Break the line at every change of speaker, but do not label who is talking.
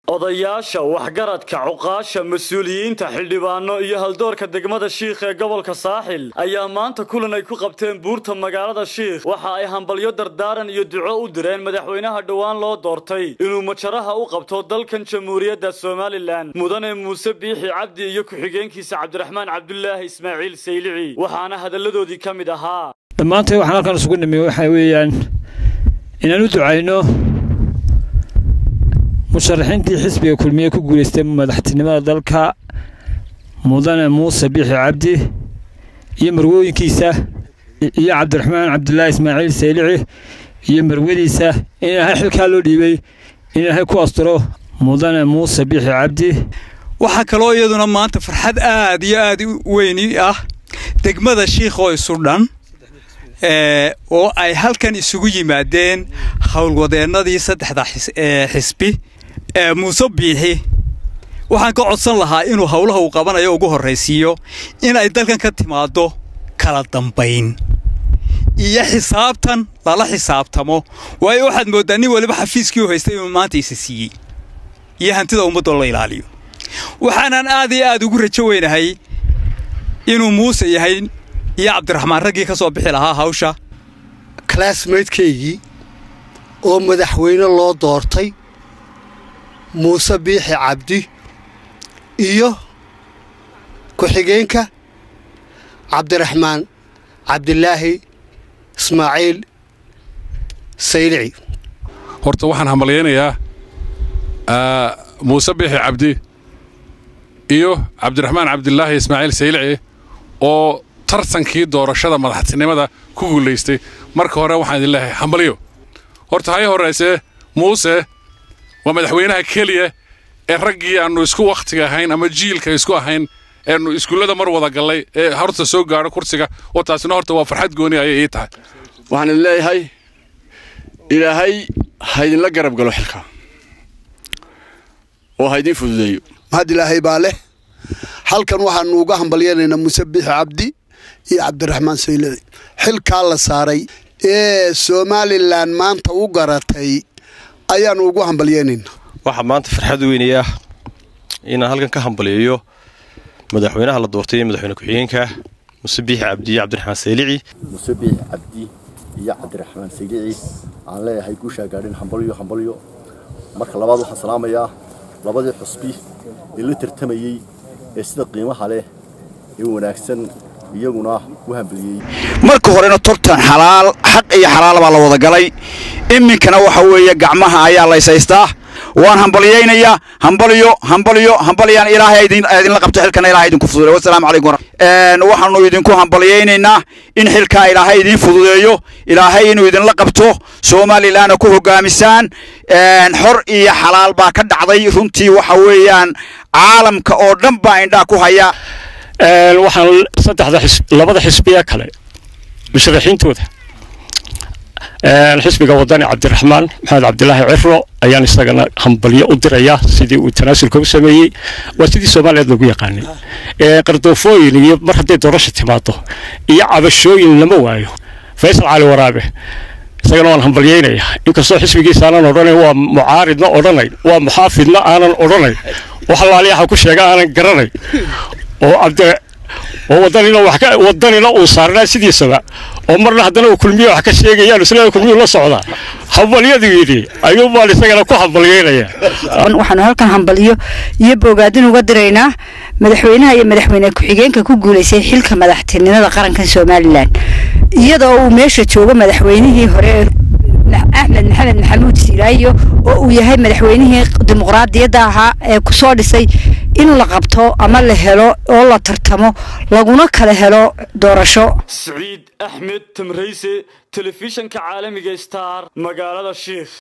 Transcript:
odayaasha waxgaradka cuqaasha mas-uuliyiinta xildhibaano iyo haldoorka degmada shiikh ee gobolka saaxil ayaa maanta kulan ay ku qabteen buurta magaalada shiikh waxa ay hambalyo dardaaran iyo duco u direen madaxweynaha dhowaan loo doortay inuu majaraha u qabto dalkan jamhuuriyadda somalilan mudane muuse biixi cabdi iyo ku-xigeenkiisa cabdiraxmaan cabdulaahi ismaaciil saylici waxaana hadalladoodii ka mid ahaa
dhammaantay waxaan halkan isugu nimi waxaa weeyaan inaan u ducayno musharaxiintii xisbiga kulmiye ku guulaystay madaxtinimada dalka mudane muuse biixi cabdi iyo marwooyinkiisa iyo cabdiraxmaan cabdulaahi ismaaciil saylici iyo marwadiisa in ilaahay xilkaa loo dhiibay in ilaahay ku asturo mudane muuse biixi cabdi
waxaa kaloo iyaduna maanta farxad aad iyo aad u weyni ah degmada shiikhoo isu dhan oo ay halkan isugu yimaadeen howlwadeennadii saddexda xisbi muuse biixi waxaan ka codsan lahaa inuu howlaha uu qabanayo ugu horraysiiyo inay dalkan ka timaaddo kala dambayn iyo xisaabtan lala xisaabtamo waayo waxaad mooddaa nin waliba xafiiskii u haystay inuu maanta isa siiyey iyo hantida ummaddoo la ilaaliyo waxaanan aad iyo aad ugu rajo weynahay inuu muuse yahay iyo cabdiraxmaan raggii ka soo bixi lahaa hawsha
classmatekeygii oo madaxweyne loo doortay muuse biixi cabdi iyo ku-xigeenka cabdiraxmaan cabdilaahi ismaaciil saylici
horta waxaan hambalyaynayaa muuse biixi cabdi iyo cabdiraxmaan cabdilaahi ismaaciil saylici oo tartankii doorashada madaxtinimada ku guulaystay marka hore waxaan idin leeyahay hambalyo horta hay horraysee muuse waa madaxweynaha keliya ee raggii aannu isku wakhtiga ahayn ama jiilka isku ahayn eenu iskuullada mar wada gallay ee horta soo gaadho kursiga oo taasina horta waa farxad gooni ayay ii tahay
waxaan idin leeyahay ilaahay ha idinla garab galo xilka oo ha idiin fududeeyo
mahad ilaahay baa leh halkan waxaannu uga hambalyanaynaa muuse biixi cabdi iyo cabdiraxmaan saylici xilkaa la saaray ee somalilan maanta u garatay ayaannu ugu hambalyaynaynaa
waxaa maanta farxad weynaya inaan halkan ka hambalyeeyo madaxweynaha la doortay ee madaxweyne ku-xigeenka muuse biixi cabdi iyo cabdiraxmaan saylici
muuse biixi cabdi iyo cabdiraxmaan saylici aan leeyahay guushaa gaadhin hambalyo hambalyo marka labaad waxaan salaamayaa labadii xusbi ee la tartamayey ee sida qiimaha leh ee wanaagsan iyaguna u hambaliyey
marka horena tortan xalaal xaq iyo xalaal baa la wada galay iminkana waxa weeye gacmaha ayaa laysaystaa waan hambalyaynayaa hambalyo hambalyo hambalyaan ilaahay idinla qabto xilkana ilahay idinku fududeeyo wasalaamu calaykum waxaanu idinku hambalyaynaynaa in xilkaa ilaahay idiin fududeeyo ilaahay inuu idinla qabto somalilanna ku hogaamisaan xor iyo xalaal baa ka dhacday runtii waxa weeyaan caalamka oo dhan baa indhaa ku haya
waxaan saddexda labada xisbiya kale musharaxiintooda xisbiga wadani cabdiraxmaan maxamed cabdilaahi ciro ayaan isagana hambalyo u dirayaa sidii uu tanaasulka u sameeyey waa sidii soomaaliyeed lagu yaqaanay qardoofooyin iyo mar hadday doorasha timaado iyo cabashooyin lama waayo faysal cali waraabe isagana waan hambalyaynayaa inkastoo xisbigiisa aanan odhanayn waa mucaaridna odhanayn waa muxaafidna aanan odhanayn wax laaliyaha ku sheega aanan garanayn oo cabdi oo wadanina wax ka wadanina uu saarnaa sidiisaba oo marna haddana uu kulmiye wax ka sheegayaan isla kulmiye la socdaa hambalyadu yidhi ayuu baan isagana ku hambalyaynayaa
waxaanu halkan hambalyo iyo bogaadin uga diraynaa madaxweynaha iyo madaxweyne ku-xigeenka ku guulaystay xilka madaxtinimada qarankan somalilan iyadoo uu meesha joogo madaxweynihii hore axmed maxamed maxamuud siilaayo oo uu yahay madaxweynihii dimuqraadiyadda ahaa ee kusoo dhisay in la qabto ama la helo oo la tartamo laguna kala helo doorasho
siciid axmed tamrayse telefishanka caalamiga star magaalada shiikh